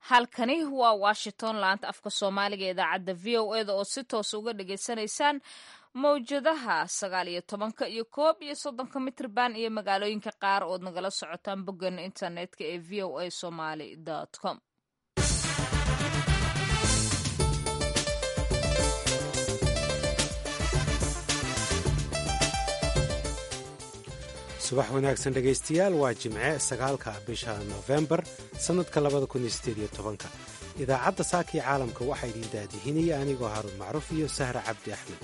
halkani waa washington laanta afka soomaaliga ee idaacadda v o eda oo si toos uga dhagaysanaysaan mawjadaha sagaal iyo tobanka iyo koob iyo soddonka mitrban iyo magaalooyinka qaar ood nagala socotaan boggeena internetka ee v o a somaly com subax wanaagsan dhegaystayaal waa jimce sagaalka bisha nofembar sannadka labada kun iyo sideed iyo tobanka idaacadda saakii caalamka waxaa idin daadihinaya anigoo haruun macruuf iyo sahra cabdi axmed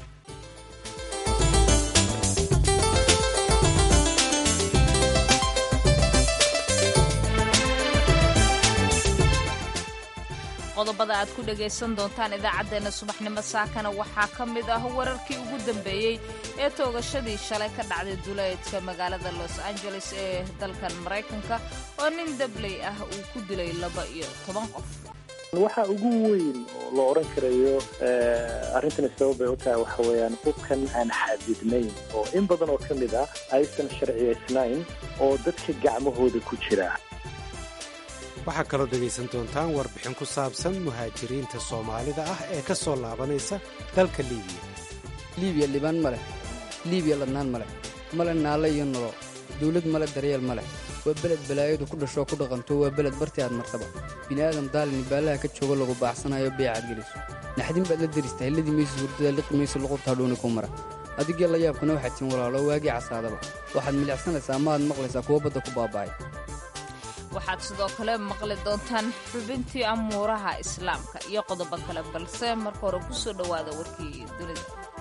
qodobada aad ku dhagaysan doontaan idaacaddeenna subaxnimo saakana waxaa ka mid ah wararkii ugu dambeeyey ee toogashadii shalay ka dhacday duleedka magaalada los angeles ee dalkan maraykanka oo nin dabley ah uu ku dilay laba iyo toban qof waxa ugu weyn oo la odhan karayo arrintani sababay u tahay waxa weeyaan hubkan aan xadidnayn oo in badan oo ka mid ah aysan sharciyaysnayn oo dadka gacmahooda ku jira waxaa kaloo dhegaysan doontaan warbixin ku saabsan muhaajiriinta soomaalida ah ee ka soo laabanaysa dalka liibiya liibiya libaan ma leh liibiya ladnaan ma leh male naalle iyo nolo dawlad male daryeel ma leh waa beled balaayadu ku dhashoo ku dhaqanto waa beled barti aad martaba bini'aadam daalini baallaha ka jooga lagu baaxsanayo beecaad geliso naxdin baad la derista hilladii maysa hurdada liqi maysa luqubtaa dhuuni ku mara adigii la yaabkana waxaad tiin walaalo waagii casaadaba waxaad milicsanaysaa maaad maqlaysaa kuwa badda ku baaba'ay waxaad sidoo kale maqli doontaan xubintii amuuraha islaamka iyo qodobo kale balse marka hore ku soo dhowaada warkii dunida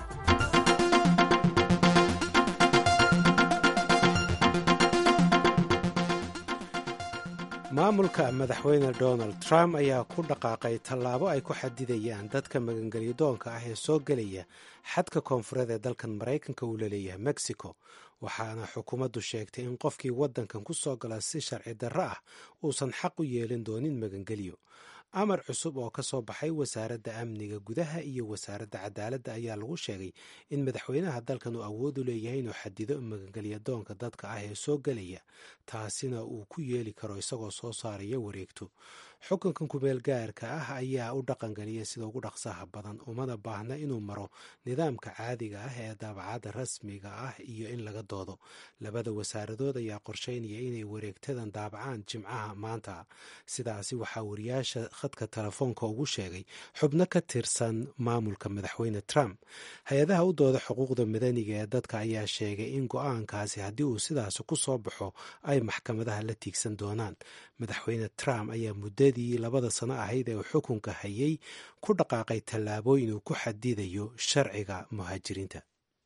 maamulka madaxweyne donald trump ayaa ku dhaqaaqay tallaabo ay ku xadidayaan dadka magangelyadoonka ah ee soo gelaya xadka koonfureed ee dalkan maraykanka uu laleeyahay mexico waxaana xukuumaddu sheegtay in qofkii waddankan ku soo gala si sharci darro ah uusan xaq u yeelin doonin magangelyo amar cusub oo ka soo baxay wasaaradda amniga gudaha iyo wasaaradda cadaaladda ayaa lagu sheegay in madaxweynaha dalkan uu awood u leeyahay inuu xadido magangelyadoonka dadka ah ee soo gelaya taasina uu ku yeeli karo isagoo soo saaraya wareegto xukunkan kumeel gaarka ah ayaa u dhaqangeliya sida ugu dhaqsaha badan umana baahna inuu maro nidaamka caadiga ah ee daabacadda rasmiga ah iyo in laga doodo labada wasaaradood ayaa qorsheynaya inay wareegtadan daabacaan jimcaha maanta sidaasi waxaa wariyaasha khadka telefoonka ugu sheegay xubno ka tirsan maamulka madaxweyne trump hay-adaha u dooda xuquuqda madaniga ee dadka ayaa sheegay in go-aankaasi haddii uu sidaasi ku soo baxo ay maxkamadaha la tiigsan doonaan madaxweyne trump ayaa muddadii labada sano ahayd ee uu xukunka hayay ku dhaqaaqay tallaabooyin uu ku xadidayo sharciga muhaajiriinta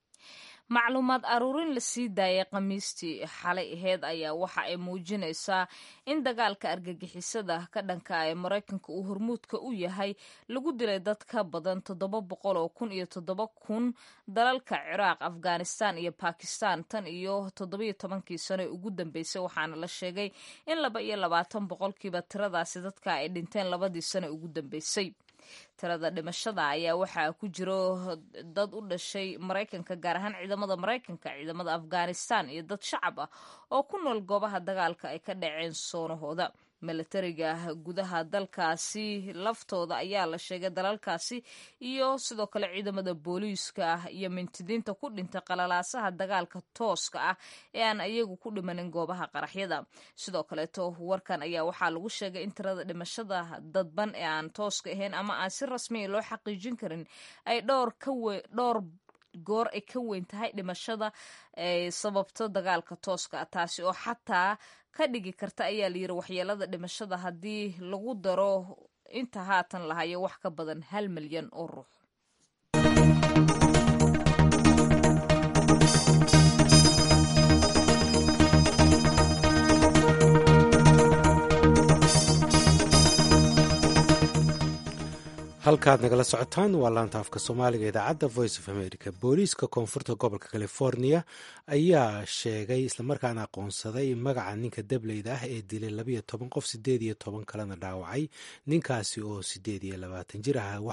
macluumaad aruurin la sii daayay khamiistii xalay aheyd ayaa waxa ay muujinaysaa in dagaalka argagixisada ka dhanka ee maraykanka uu hormuudka u yahay lagu dilay dad ka badan toddoba boqol oo kun iyo toddoba kun dalalka ciraaq afghanistan iyo bakistan tan iyo toddobiyo tobankii sano ee ugu dambeysay waxaana la sheegay in laba iyo labaatan boqolkiiba tiradaasi dadka ay dhinteen labadii sano ee ugu dambeysay tirada dhimashada ayaa waxaa ku jiro dad u dhashay maraykanka gaar ahaan ciidamada maraykanka ciidamada afghanistan iyo dad shacab ah oo ku nool goobaha dagaalka ay ka dhaceen soonahooda milatariga gudaha dalkaasi laftooda ayaa la sheegay dalalkaasi iyo sidoo kale ciidamada booliiska ah iyo mintidiinta ku dhintay qalalaasaha dagaalka tooska ah ee aan iyagu ku dhimanin goobaha qaraxyada sidoo kaleeto warkan ayaa waxaa lagu sheegay in tirada dhimashada dadban ee aan tooska ahayn ama aan si rasmiya loo xaqiijin karin ay dhowr dhowr goor ay ka weyn tahay dhimashada ay sababto dagaalka tooska ah taasi oo xataa ka dhigi karta ayaa layidhi waxyeelada dhimashada haddii lagu daro inta haatan lahayo wax ka badan hal milyan oo ruux halkaad nagala socotaan waa laanta afka soomaaliga idaacadda voice of america booliiska koonfurta gobolka california ayaa sheegay islamarkaana aqoonsaday magaca ninka dableyda ah ee dilay labayo toban qof sideed iyo toban kalena dhaawacay ninkaasi oo sideed iyo labaatan jir ah waxa uu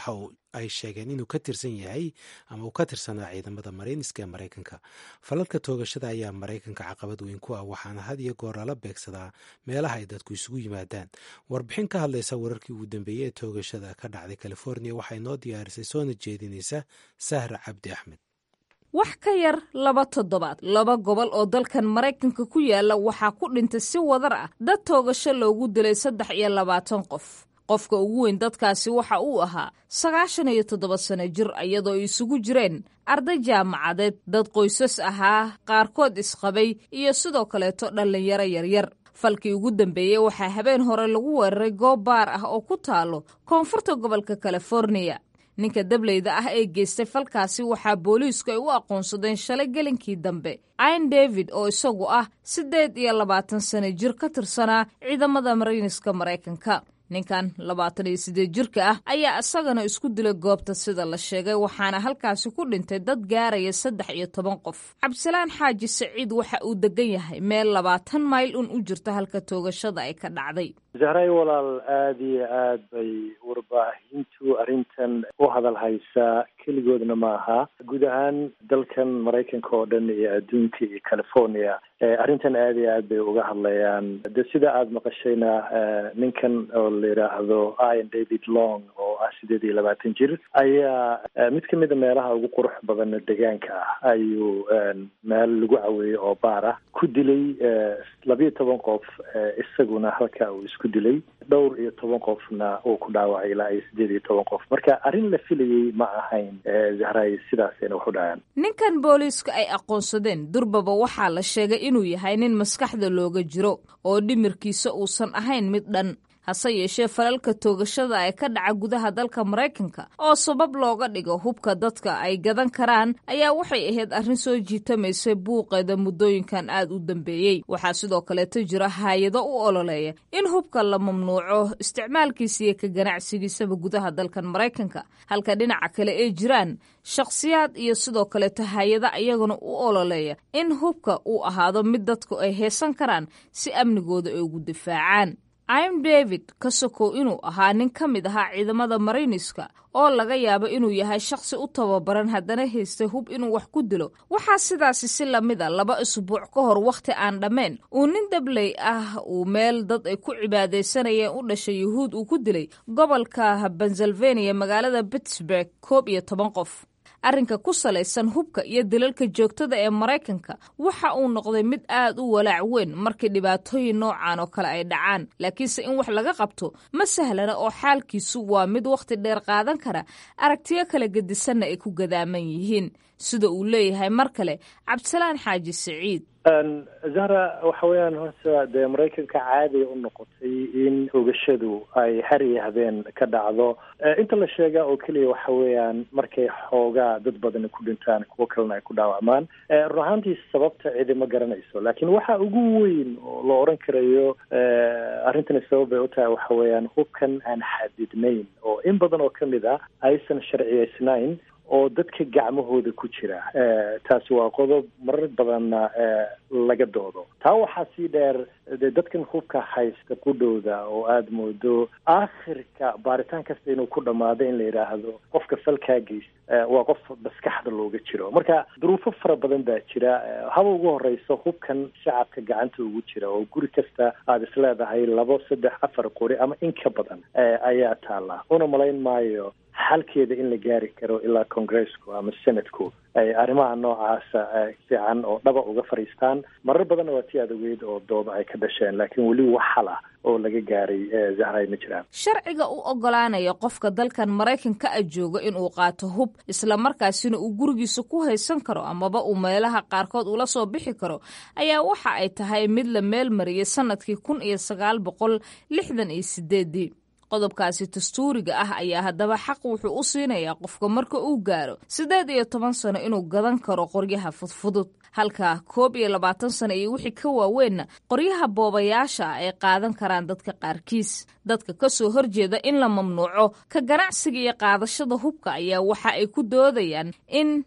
ay sheegeen inuu ka tirsan yahay ama uu ka tirsanaa ciidamada marayniska ee maraykanka falalka toogashada ayaa maraykanka caqabad weyn ku ah waxaana had iyo goor lala beegsadaa meelaha ay dadku isugu yimaadaan warbixin ka hadlaysa wararkii ugu dambeeyey ee toogashada ka dhacday california waxay noo diyaarisay soona jeedinaysa sahra cabdi axmed wax ka yar laba toddobaad laba gobol oo dalkan maraykanka ku yaala waxaa ku dhintay si wadar ah dad toogasho loogu dilay saddex iyo labaatan qof qofka ugu weyn dadkaasi waxa uu ahaa sagaashan iyo toddoba sano jir iyadoo ay isugu jireen arday jaamacadeed dad qoysas ahaa qaarkood isqabay iyo sidoo kaleeto dhallinyaro yaryar falkii ugu dambeeyey waxaa habeen hore lagu weeraray goob baar ah oo ku taalo koonfurta gobolka californiya ninka dableyda ah ee geystay falkaasi waxaa booliisku ay u aqoonsadeen shalay gelinkii dambe ain david oo isagu ah siddeed iyo labaatan sano jir ka tirsanaa ciidamada marayniska maraykanka ninkan labaatan iyo siddeed jirka ah ayaa isagana isku dilay goobta sida la sheegay waxaana halkaasi ku dhintay dad gaaraya saddex iyo toban qof cabdisalaan xaaji saciid waxa uu degan yahay meel labaatan mayl un u jirta halka toogashada ay ka dhacday zahray walaal aada iyo aad bay warbaahintu arrintan u hadal haysaa keligoodna ma aha guud ahaan dalkan maraykanka oo dhan iyo adduunka iyo california arrintan aada iyo aad bay uga hadlayaan de sida aada maqashayna ninkan oo la yidhaahdo ian david long oo ah sideed iyo labaatan jir ayaa mid kamida meelaha ugu qurux badan deegaanka ah ayuu meel lagu caweeyey oo baar ah ku dilay labiyo toban qof isaguna halka uu isku dilay dhowr iyo toban qofna uu ku dhaawacay ilaa iyo sideed iyo toban qof marka arrin la filayey ma ahayn zahray sidaasayna wax u dhaceen ninkan booliisku ay aqoonsadeen durbaba waxaa la sheegay inuu yahay nin maskaxda looga jiro oo dhimirkiisa uusan ahayn mid dhan hase yeeshee falalka toogashada ee ka dhaca gudaha dalka maraykanka oo sabab looga dhigo hubka dadka ay gadan karaan ayaa waxay ahayd arrin soo jiitamaysay buuqeeda muddooyinkan aad u dambeeyey waxaa sidoo kaleeto jira haayado u ololeeya in hubka la mamnuuco isticmaalkiisa iyo ka ganacsigiisaba gudaha dalkan maraykanka halka dhinaca kale ay jiraan shakhsiyaad iyo sidoo kaleeto hay-ada ayaguna u ololeeya in hubka uu ahaado mid dadku ay heesan karaan si amnigooda ay ugu difaacaan im david ka sokow inuu ahaa nin ka mid ahaa ciidamada marayniska oo laga yaabo inuu yahay shakhsi u tababaran haddana haystay hub inuu wax ku dilo waxaa sidaasi si lamid a laba isbuuc ka hor wakhti aan dhammayn uu nin dabley ah uu meel dad ay ku cibaadaysanayeen u dhashay yuhuud uu ku dilay gobolka pennsylvania magaalada pittsburg koob iyo toban qof arrinka ku salaysan hubka iyo dilalka joogtada ee maraykanka waxa uu noqday mid aad u walaac weyn markii dhibaatooyin noocan oo kale ay dhacaan laakiinse in wax laga qabto ma sahlana oo xaalkiisu waa mid wakhti dheer qaadan kara aragtiyo kala gedisanna ay ku gadaaman yihiin sida uu leeyahay mar kale cabdisalaan xaaji siciid zahra waxa weeyaan horta dee maraykanka caadiya u noqotay in ogashadu ay har iyo habeen ka dhacdo inta la sheegaa oo keliya waxa weeyaan markay xoogaa dad badani ku dhintaan kuwo kalena ay ku dhaawacmaan run ahaantii sababta cidi ma garanayso laakiin waxa ugu weyn oo la odhan karayo arrintani sabab bay u tahay waxa weeyaan hubkan aan xadidnayn oo in badan oo kamid ah aysan sharciyeysnayn oo dadka gacmahooda ku jira taasi waa qodob marar badanna laga doodo taa waxaa sii dheer de dadkan hubka haysta qudhowda oo aada moodo aakhirka baaritaan kasta inuu ku dhammaado in la yidhaahdo qofka falkaa geysta waa qof maskaxda looga jiro marka duruufo fara badan baa jira haba ugu horeyso hubkan shacabka gacanta ugu jira oo guri kasta aada isleedahay labo saddex afar qori ama in ka badan ayaa taala una malayn maayo xalkeeda in la gaari karo ilaa congresku ama senatku ay arrimaha noocaasa fiican oo dhaba uga fadhiistaan marar badanna waa tii aad ogeyd oo dooda ay ka dhasheen laakiin weli wax xal ah oo laga gaaray zahray ma jiraan sharciga u ogolaanaya qofka dalkan maraykanka a jooga inuu qaato hub islamarkaasina uu gurigiisa ku haysan karo amaba uu meelaha qaarkood ula soo bixi karo ayaa waxa ay tahay mid la meel mariyay sanadkii kun iyo sagaal boqol lixdan iyo sideedii qodobkaasi dastuuriga ah ayaa haddaba xaq wuxuu u siinayaa qofka marka uu gaaro siddeed iyo toban sano inuu gadan karo qoryaha fudfudud halka koob iyo labaatan sano iyo wixii ka waaweynna qoryaha boobayaasha ah ay qaadan karaan dadka qaarkiis dadka ka soo horjeeda in la mamnuuco ka ganacsiga iyo qaadashada hubka ayaa waxa ay ku doodayaan in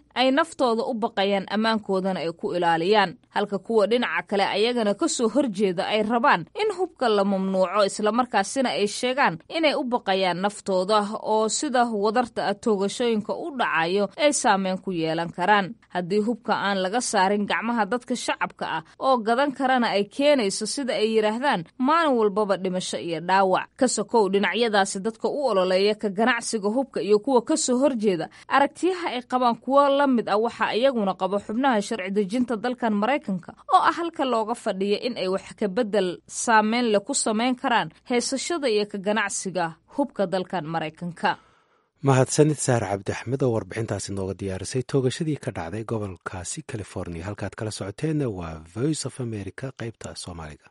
ay naftooda u baqayaan ammaankoodana ay ku ilaaliyaan halka kuwa dhinaca kale ayagana ka soo horjeeda ay rabaan in hubka la mamnuuco islamarkaasina ay sheegaan inay u baqayaan naftooda oo sida wadarta ah toogashooyinka u dhacayo ay saameyn ku yeelan karaan haddii hubka aan laga saarin gacmaha dadka shacabka ah oo gadan karana ay keenayso sida ay yidhaahdaan maalin walbaba dhimasho iyo dhaawac ka sokow dhinacyadaasi dadka u ololeeya ka ganacsiga hubka iyo kuwa ka soo horjeeda aragtiyaha ay qabaan kuwo la mid ah waxaa iyaguna qabo xubnaha sharci dejinta dalkan maraykanka oo ah halka looga fadhiya in ay wax ka bedel saameyn leh ku samayn karaan heesashada iyo ka ganacsiga hubka dalkan maraykanka mahadsanid saar cabdi axmed oo warbixintaasi nooga diyaarisay toogashadii ka dhacday gobolkaasi california halkaad kala socoteenna waa voice of america qaybta soomaaliga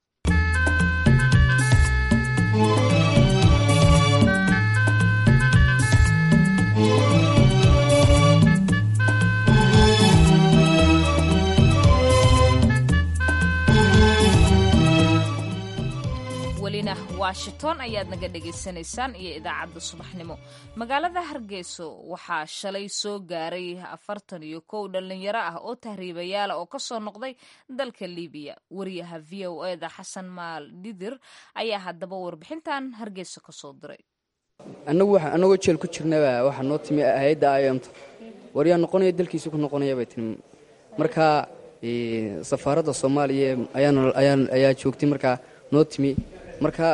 welina washington ayaad naga dhegaysanaysaan iyo idaacadda subaxnimo magaalada hargeyso waxaa shalay soo gaaray afartan iyo kow dhallinyaro ah oo tahriibayaala oo kasoo noqday dalka libiya wariyaha v o eda xasan maal dhidir ayaa haddaba warbixintan hargeyso kasoo diray annagu annagoo jeel ku jirnaba waxaa noo timi hay-adda ayamta waryaa noqonaya dalkiisa ku noqonaya bay timi marka safaaradda soomaaliya ayaa joogtay markaa noo timi marka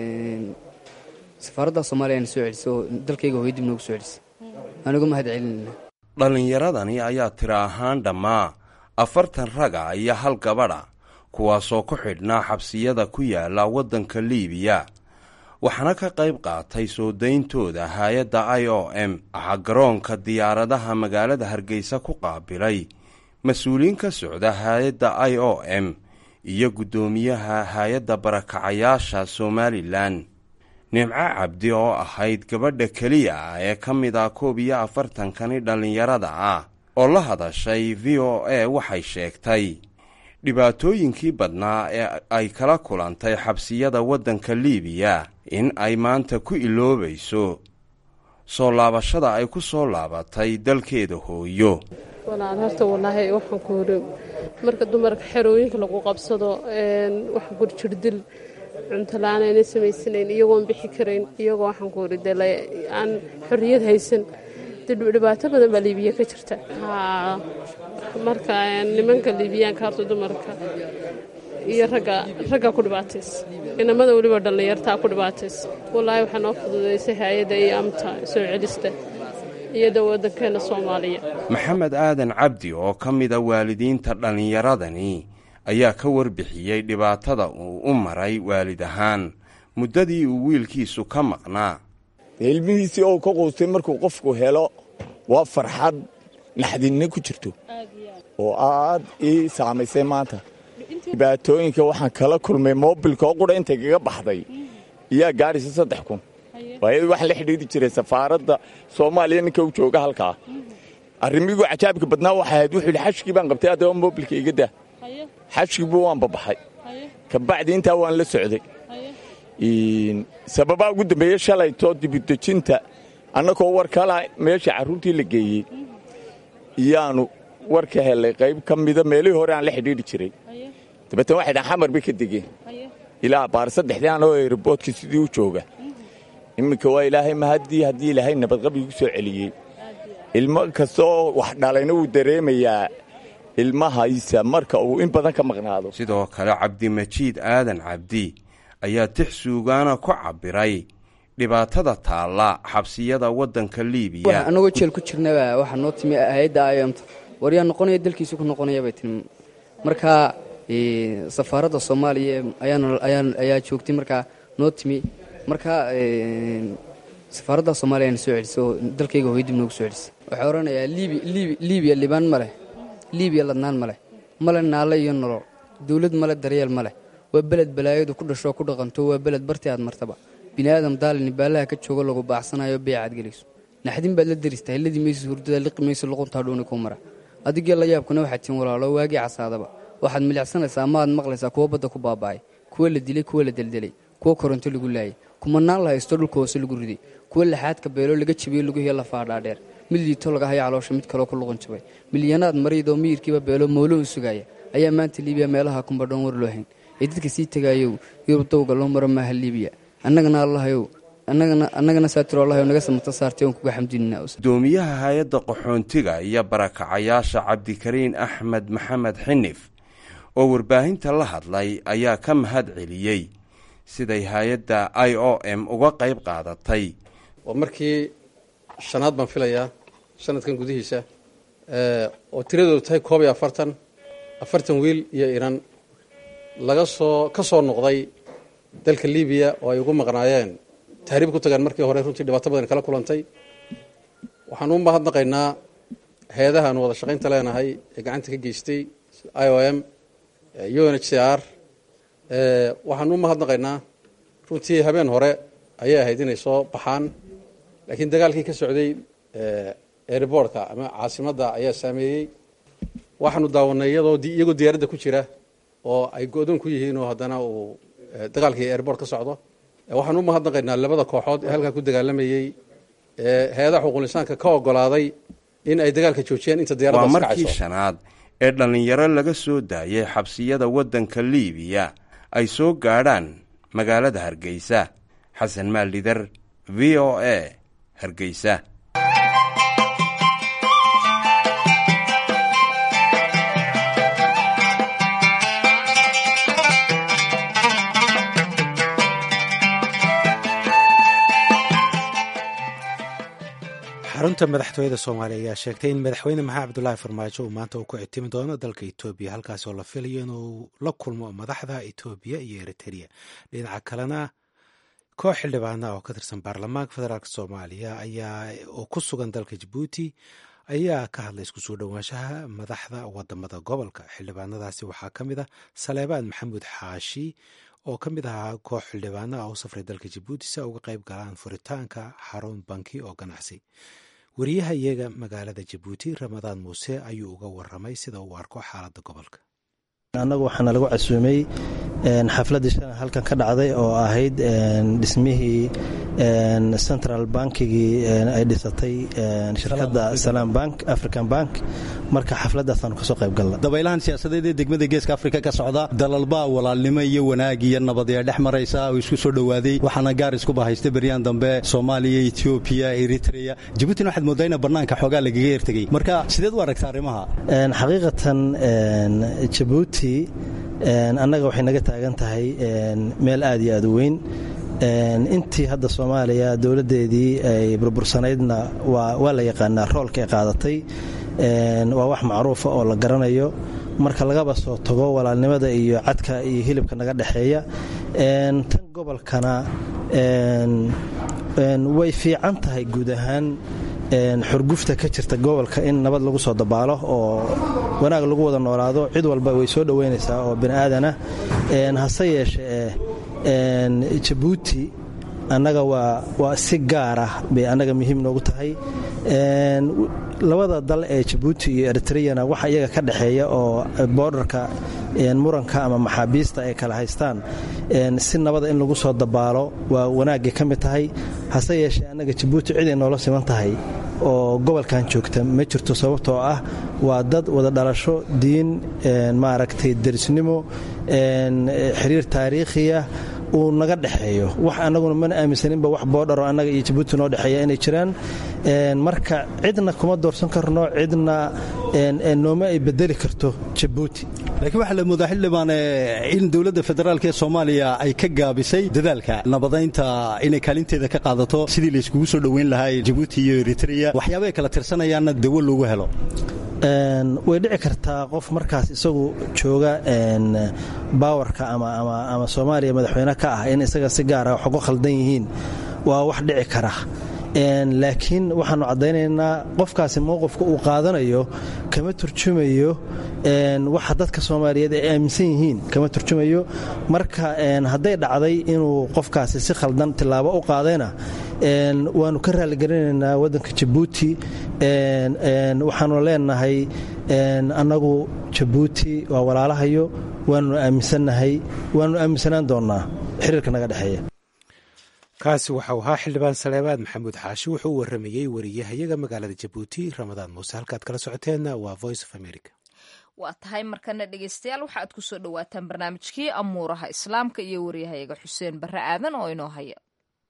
safaaradda soomaaliya na soo celisay oo dalkayga hooyo dib noogu soo celisay anugu mahad celinayna dhallinyaradani ayaa tira ahaan dhammaa afartan raga iyo hal gabadha kuwaasoo ku xidhnaa xabsiyada ku yaala waddanka liibiya waxaana ka qayb qaatay soo dayntooda hay-adda i o m waxaa garoonka diyaaradaha magaalada hargeysa ku qaabilay mas-uuliyiin ka socda hay-adda i o m iyo guddoomiyaha hay-adda barakacayaasha somalilan nimco cabdi oo ahayd gabadha keliya ah ee ka mid ah koob iyo afartankani dhallinyarada ah oo la hadashay v o a waxay sheegtay dhibaatooyinkii badnaa ee ay kala kulantay xabsiyada waddanka liibiya in ay maanta ku iloobayso soo laabashada ay ku soo laabatay dalkeeda hooyo walaal horta walaahi waxaan ku hore marka dumarka xerooyinka lagu qabsado waxaan ku jirdil cunto la-aan ayna samaysanayn iyagoon bixi karayn iyagoo waxaan ku hore dee aan xorriyad haysan dhibaato badan baa liibiya ka jirta marka nimanka liibiyaanka horta dumarka iyo ragga ragga ku dhibaataysa inamada weliba dhallinyartaa ku dhibaataysa wallaahi waxaa noo fududaysay hay-adda iyo amta soo celista iyada waddankeena soomaaliya maxamed aadan cabdi oo ka mida waalidiinta dhallinyaradani ayaa ka warbixiyey dhibaatada uu u maray waalid ahaan muddadii uu wiilkiisu ka maqnaa ilmihiisii oo ka quustay markuu qofku helo waa farxad naxdinna ku jirto oo aad ii saamaysay maanta dhibaatooyinka waxaan kala kulmay moobilka oo qudha intay kaga baxday iyaa gaadhaysa saddex kun waayadii waxaan la xidhiiri jiray safaaradda soomaaliya ninka u jooga halkaa arrimigu cajaabka badnaa waxay ahayd wuxuu yidhi xashkii baan qabtay haddaba moobilka iga daa xashkiibu waan babaxay kabacdi intaa waan la socday sababaa ugu dambeeye shalaytoo dibudejinta annagoo war kala meesha carruurtii la geeyey iyaanu war ka helay qayb ka mida meelihii hore aan la xidhiidhi jiray dabeetna waxay dhahan xamar bay ka degeen ilaa baar saddexdii anoo eeriboodka sidii u jooga iminka waa ilaahay mahaddii haddii ilaahay nabadqab igu soo celiyey ilmo kastoo wax dhalayna wuu dareemayaa ilmahaysa marka uu in badan ka maqnaado sidoo kale cabdimajiid aadan cabdi ayaa tix suugaana ku cabbiray dhibaatada taalla xabsiyada waddanka liibiya annagoo jeel ku jirnaba waxaa noo timi hay-adda ayamta waryaa noqonaya dalkiisa ku noqonaya bay timi marka safaaradda soomaaliya ayaa joogtay markaa noo timi marka safaaradda soomaaliya na soo celisay oo dalkayga hooyo dib noogu soo celisay waxaa odhanayaa liibiya libaan ma leh liibiya ladnaan ma leh male naale iyo nolol dawlad male daryeel ma leh waa beled balaayadu ku dhashoo ku dhaqanto waa beled bartii aad martaba bini aadam daalini baalaha ka joogo lagu baacsanayo beecaad gelayso naxdin baad la deristahay helladii maysa hurdada liqi mayso luquntaa dhuuni kuu mara adigee la yaabkuna waxaad tiin walaalo waagii casaadaba waxaad milicsanaysaa ma aad maqlaysaa kuwo badda ku baaba'ay kuwo la dilay kuwo la deldelay kuwo koronto lagu laayay kumanaan la haysto dhulka hoose lagu riday kuwo laxaadka beelo laga jabiyey lagu hiyo lafaa dhaadheer mid liito laga haya caloosha mid kaloo ku luqan jabay milyanaad mariid oo miyirkiiba beelo moolo u sugaya ayaa maanta liibiya meelaha kumbadhoon war loo hayn ee dadka sii tegaayow yurub dowga loo maro maaha liibiya annagana allahayow annagana saatiroolahayo naga samata saartay oon kuga xamdinina gudoomiyaha hay-adda qaxoontiga iyo barakacayaasha cabdikariin axmed maxamed xinif oo warbaahinta la hadlay ayaa ka mahad celiyey siday hay-adda i o m uga qayb qaadatay waa markii shanaad baan filayaa sanadkan gudihiisa oo tiradoodu tahay koob iyo afartan afartan wiil iyo inan laga soo ka soo noqday dalka libiya oo ay ugu maqnaayeen tahriib ku tagaan markii hore runtii dhibaato badan kala kulantay waxaan u mahadnaqaynaa hay-adaha aanu wada shaqaynta leenahay ee gacanta ka geystay i o m u n h c r waxaan u mahadnaqaynaa runtii habeen hore ayay ahayd inay soo baxaan laakiin dagaalkii ka socday airbortka ama caasimadda ayaa saameeyey waxaanu daawanay iyadoo iyagoo diyaaradda ku jira oo ay go-doon ku yihiin oo haddana uu dagaalkii airbort ka socdo waxaan u mahadnaqaynaa labada kooxood ee halkaa ku dagaalamayey ee hay-adaha xuquulisaanka ka ogolaaday in ay dagaalka joojiyaan inta waa diyaaradda markii shanaad ee dhallinyaro laga soo daayay xabsiyada waddanka liibiya ay soo gaadhaan magaalada hargeysa xasan maalidar v o a hargeysa xarunta madaxtooyada soomaaliya ayaa sheegtay in madaxweyne maxamed cabdulaahi farmaajo uu maanta uu ku ictimi doono dalka etoobiya halkaas oo la filayo inuu la kulmo madaxda etoobiya iyo eritereya dhinaca kalena koox xildhibaana oo ka tirsan baarlamaanka federaalk soomaaliya ayaa oo ku sugan dalka jabuuti ayaa ka hadlay isku soo dhowaanshaha madaxda wadamada gobolka xildhibaanadaasi waxaa ka mid ah saleebaan maxamuud xaashi oo ka mid ahaa koox xildhibaana ah u safray dalka jabuuti si ay uga qayb galaan furitaanka xarun banki oo ganacsi wariyaha iyaga magaalada jabuuti ramadaan muuse ayuu uga waramay sida uu arko xaaladda gobolka annagu waxaana lagu casuumay xafladdii shan halkan ka dhacday oo ahayd dhismihii central bankigii ay dhisatay shirkadda salaam bank african bank marka xafladaasaanu kasoo qayb galna dabaylahan siyaasadeed ee degmada geeska afrika ka socda dalalbaa walaalnimo iyo wanaag iyo nabad ee dhex maraysa oo isku soo dhowaaday waxaana gaar iskuba haysta beryaan dambe soomaaliya etoobiya eritrea jabuutina waxaad moodaa ina bannaanka xoogaa lagaga ertegay marka sideed u aragta arrimaha xaqiiqatan jabuuti annaga waxay naga taagan tahay meel aad iyo aad u weyn intii hadda soomaaliya dowladdeedii ay burbursanaydna waa la yaqaanaa roolka ay qaadatay waa wax macruufa oo la garanayo marka lagaba soo tago walaalnimada iyo cadka iyo hilibka naga dhexeeya tan gobolkana way fiican tahay guud ahaan xurgufta ka jirta gobolka in nabad lagu soo dabaalo oo wanaag lagu wada noolaado cid walba way soo dhoweynaysaa oo bini aadanah hase yeeshee jabuuti annaga waa si gaar ah bay annaga muhiim noogu tahay labada dal ee jabuuti iyo eritreyana waxa iyaga ka dhexeeya oo boordarka muranka ama maxaabiista ay kala haystaan si nabada in lagu soo dabaalo waa wanaaggay ka mid tahay hase yeeshee annaga jabuuti cid ay noola siman tahay oo gobolkan joogta ma jirto sababtoo ah waa dad wada dhalasho diin maaragtay derisnimo xiriir taariikhiya uu naga dhexeeyo wax annaguna mana aaminsaninba wax boodharo annaga iyo jabuuti noo dhexeeya inay jiraan marka cidna kuma doorsan karno cidna nooma ay bedeli karto jabuuti laakiin waxaa la moodaa xildhibaan in dowladda federaalk ee soomaaliya ay ka gaabisay dadaalka nabadaynta inay kaalinteeda ka qaadato sidii layskugu soo dhoweyn lahaa jabuuti iyo eritrea waxyaaba ay kala tirsanayaanna dawo loogu helo way dhici kartaa qof markaas isagu jooga baawarka ama soomaaliya madaxweyne ka ah in isaga si gaara wax uga khaldan yihiin waa wax dhici kara laakiin waxaanu caddaynaynaa qofkaasi mowqifka uu qaadanayo kama turjumayo waxa dadka soomaaliyeed ay aaminsan yihiin kama turjumayo marka hadday dhacday inuu qofkaasi si khaldan tillaabo u qaadayna waanu ka raaligelinaynaa waddanka jabuuti waxaanu leenahay annagu jabuuti waa walaalahayo waanunu aaminsannahay waanunu aaminsanaan doonnaa xiriirka naga dhexeeya kaasi waxau ahaa xildhibaan saleebaad maxamuud xaashi wuxuu u waramayey wariyahayaga magaalada jabuuti ramadaan muuse halkaad kala socoteenna waa voice of america waa tahay markana dhegeystayaal waxa aad kusoo dhawaataan barnaamijkii amuuraha islaamka iyo wariyahayaga xuseen barre aadan oo inoo haya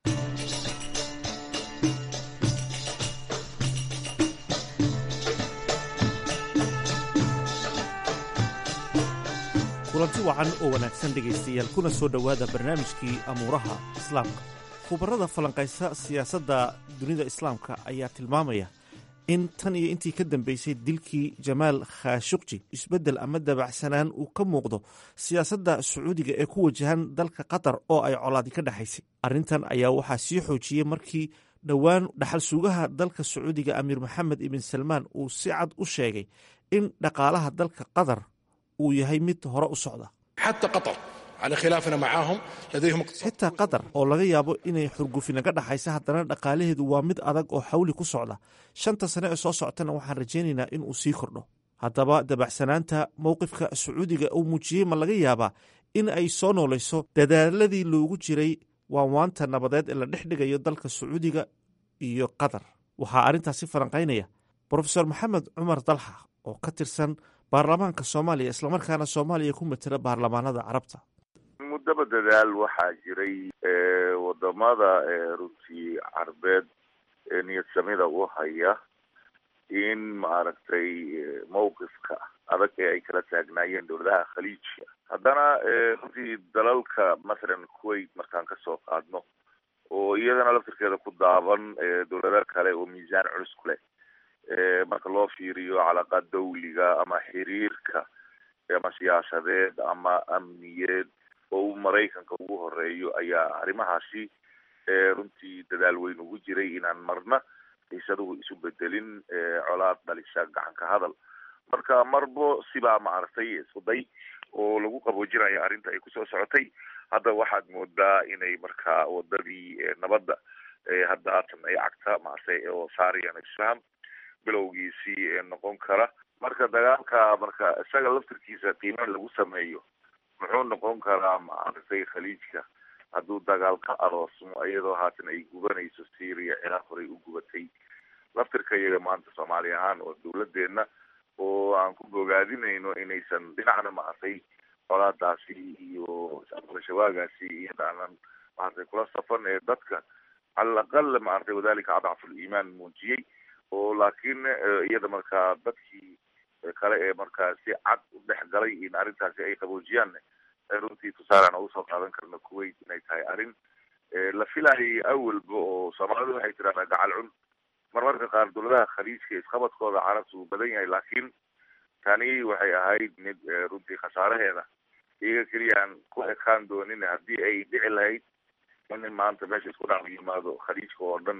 kulanti wacan oo wanaagsan dhegaystayaal kuna soo dhowaada barnaamijkii amuuraha islaamka khubarada falanqaysa siyaasadda dunida islaamka ayaa tilmaamaya in tan iyo intii ka dambeysay dilkii jamaal khashuqji isbeddel ama dabacsanaan uu ka muuqdo siyaasadda sacuudiga ee ku wajahan dalka qatar oo ay colaadi ka dhexaysay arrintan ayaa waxaa sii xoojiyey markii dhowaan dhaxal sugaha dalka sacuudiga amiir maxamed ibn salmaan uu si cad u sheegay in dhaqaalaha dalka qatar uu yahay mid hore u socda xitaa qatar oo laga yaabo inay xurgufinaga dhaxaysa haddana dhaqaalaheedu waa mid adag oo xawli ku socda shanta sane ee soo socotana waxaan rajaynaynaa inuu sii kordho haddaba dabacsanaanta mowqifka sacuudiga uu muujiyey ma laga yaabaa in ay soo noolayso dadaaladii loogu jiray waanwaanta nabadeed ee la dhex dhigayo dalka sacuudiga iyo qatar waxaa arrintaasi falanqaynaya brofesor maxamed cumar dalxa oo ka tirsan baarlamaanka soomaaliya islamarkaana soomaaliya ku matela baarlamaanada carabta muddaba dadaal waxaa jiray wadamada runtii carbeed ee niyad samida u haya in maaragtay mawqifka adag ee ay kala taagnaayeen dowladaha khaliijka haddana runtii dalalka mathalan kuwait markaan kasoo qaadno oo iyadana laftirkeeda ku daaban dowlado kale oo miisaan culus ku leh marka loo fiiriyo calaqa dawliga ama xiriirka ama siyaasadeed ama amniyeed oo uu maraykanka ugu horeeyo ayaa arrimahaasi runtii dadaal weyn ugu jiray inaan marna xiisaduhu isu bedelin colaad dhalisa gacanka hadal marka marbo sibaa maaragtay iskuday oo lagu qaboojinayo arrinta ay kusoo socotay hadda waxaad moodaa inay markaa wadadii nabadda hadda haatan ay cagta maaragtay oo saariyaan isfaham bilowgiisii noqon kara marka dagaalka marka isaga laftirkiisa qiimeyn lagu sameeyo muxuu noqon karaa maaragtay khaliijka hadduu dagaal ka aroosmo iyadoo haatan ay gubanayso syria ciraaq horey u gubatay laftirka iyaga maanta soomaali ahaan oo dowladeena oo aan ku bogaadinayno inaysan dhinacna maaragtay colaadaasi iyo shawaagaasi iyada aanan maaragtay kula safan ee dadka cala alaqal maaragtay wadalika adcafu liimaan muujiyey oo laakiin iyada markaa dadkii kale ee markaa si cad u dhex galay in arrintaasi ay qaboojiyaan runtii tusaale aan usoo qaadan karno kuwait inay tahay arrin la filayay awalba oo soomaalidu waxay tiraahdaa gacal cun marmarka qaar dowladaha khaliijka isqabadkooda carabta uu badan yahay laakiin tani waxay ahayd mid runtii khasaaraheeda iyaga keliyaan ku ekaan doonin haddii ay dhici lahayd in maanta meesha isku dhac yimaado khaliijka oo dhan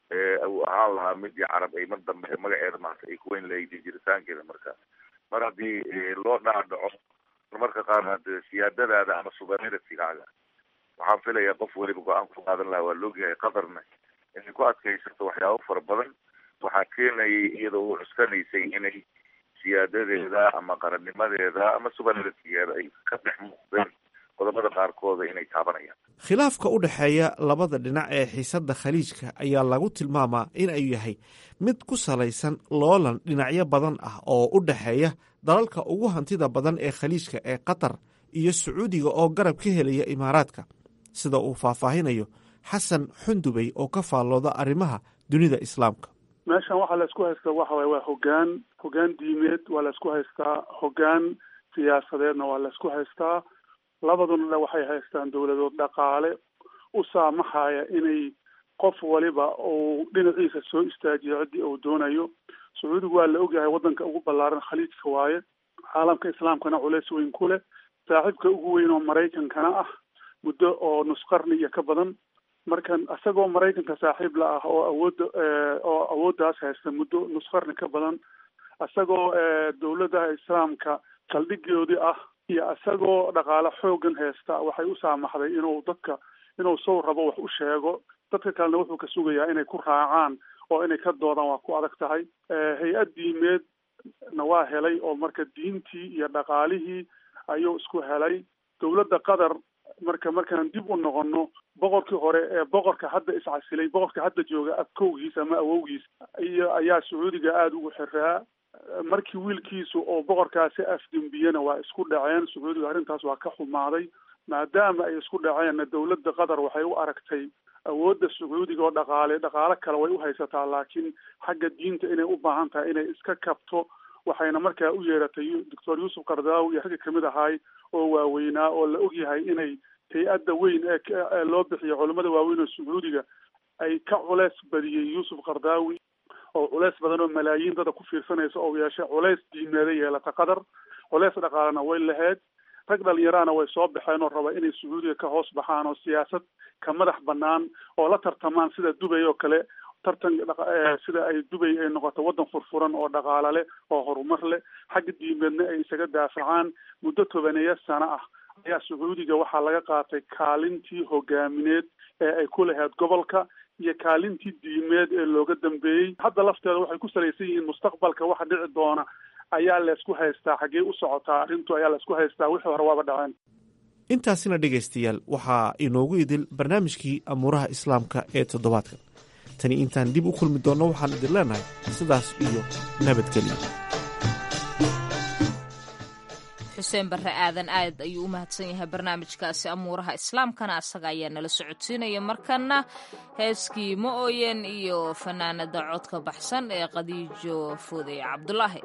uu ahaan lahaa midii carab ay mar dambe magaceeda maanta ay kuweyn lahayd jiritaankeeda marka mar haddii loo dhaadhaco marmarka qaar hade siyaadadaada ama suverenitigaaga waxaan filayaa qof weliba go-aan ku qaadan lahaa waa loogyahay qatarna inay ku adkaysato waxyaabo fara badan waxaa keenayay iyadoo u cuskanaysay inay siyaadadeeda ama qarannimadeeda ama suverenitigeeda ay ka dhex muuqdeen qodobada qaarkooda inay taabanayaan khilaafka u dhexeeya labada dhinac ee xiisadda khaliijka ayaa lagu tilmaamaa in ay yahay mid ku salaysan loolan dhinacyo badan ah oo u dhexeeya dalalka ugu hantida badan ee khaliijka ee qatar iyo sacuudiga oo garab ka helaya imaaraadka sida uu faahfaahinayo xasan xundubey oo ka faallooda arrimaha dunida islaamka meeshan waxaa la isku haystaa waxa waye waa hogaan hogaan diimeed waa la isku haystaa hogaan siyaasadeedna waa la isku haystaa labaduna waxay haystaan dowladood dhaqaale u saamaxaya inay qof waliba uu dhinaciisa soo istaajiyo ciddii uu doonayo sacuudigu waa la ogyahay waddanka ugu ballaaran khaliijka waaye caalamka islaamkana culeys weyn ku leh saaxiibka ugu weyn oo maraykankana ah muddo oo nusqarni iyo ka badan markan isagoo maraykanka saaxiib la ah oo awoodda oo awooddaas haysta muddo nusqarni ka badan isagoo dowladaha islaamka saldhigoodii ah iyo isagoo dhaqaale xoogan haysta waxay u saamaxday inuu dadka inuu sow rabo wax u sheego dadka kalena wuxuu ka sugayaa inay ku raacaan oo inay ka doodaan waa ku adag tahay hay-ad diimeedna waa helay oo marka diintii iyo dhaqaalihii ayuu isku helay dowladda qatar marka markaan dib u noqono boqorkii hore ee boqorka hadda iscasilay boqorka hadda jooga abkowgiis ama awowgiis iyo ayaa sacuudiga aada ugu xiraa markii wiilkiisu oo boqorkaasi afdembiyena waa isku dhaceen sacuudiga arrintaas waa ka xumaaday maadaama ay isku dhaceenna dowladda qatar waxay u aragtay awoodda sacuudiga oo dhaqaale dhaqaalo kale way u haysataa laakiin xagga diinta inay u baahan tahay inay iska kabto waxayna markaa u yeeratay doctor yuusuf kardaawi iyo ragga kamid ahaay oo waaweynaa oo la ogyahay inay hay-adda weyn ee loo bixiyo culamada waaweyn oo sacuudiga ay ka culeys badiyey yuusuf kardaawi oo culeys badan oo malaayiin dada ku fiirsanaysa oo yeeshay culeys diimeeda yeelata qatar culeys dhaqaalena way lahayd rag dhalinyarahana way soo baxeen oo raba inay sacuudiga ka hoos baxaan oo siyaasad ka madax banaan oo la tartamaan sida dubay oo kale tartan sida ay dubay ay noqoto waddan furfuran oo dhaqaale leh oo horumar leh xagga diimeedna ay isaga daafacaan muddo tobaneeya sano ah ayaa sacuudiga waxaa laga qaatay kaalintii hogaamineed ee ay ku lahayd gobolka iyo kaalintii diimeed ee looga dambeeyey hadda lafteeda waxay ku salaysan yihiin mustaqbalka waxa dhici doona ayaa laysku haystaa xaggee u socotaa arrintu ayaa laysku haystaa wixii hore waaba dhaceen intaasina dhegaystayaal waxaa inoogu idil barnaamijkii amuuraha islaamka ee toddobaadkan tani intaan dib u kulmi doonno waxaan idin leenahay sidaas iyo nabadgelyo xuseen barre aadan aad ayuu u mahadsan yahay barnaamijkaasi amuuraha islaamkana asaga ayaa nala socodsiinaya markana heeskii ma ooyen iyo fanaanada codka baxsan ee khadiijo foodey cabdulaahi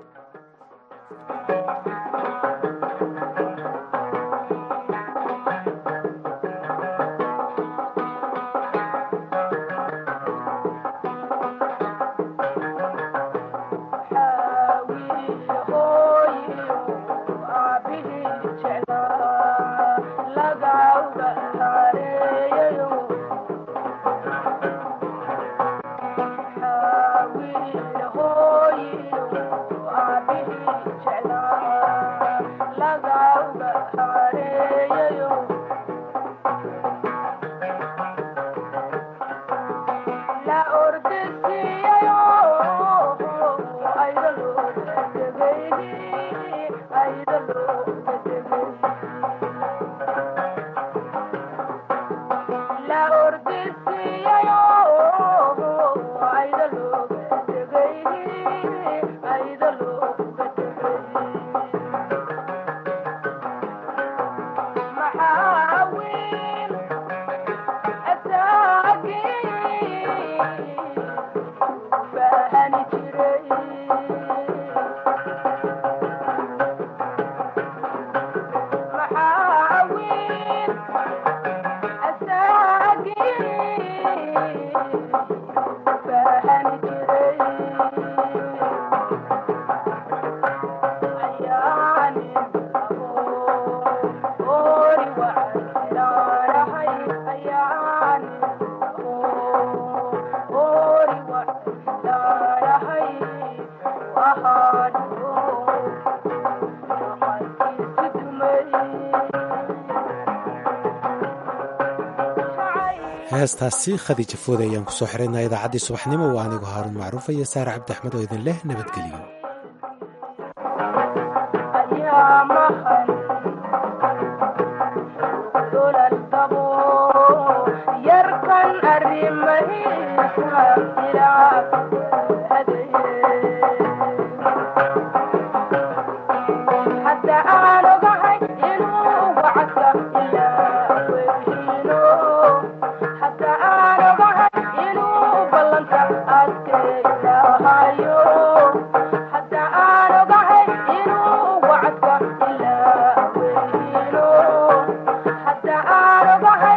heestaasi khadiija foode ayaan ku soo xiraynaa idaacaddii subaxnimo waa anigu haaruun macruufa iyo saare cabdi axmed oo idin leh nabadgeliyo Bye.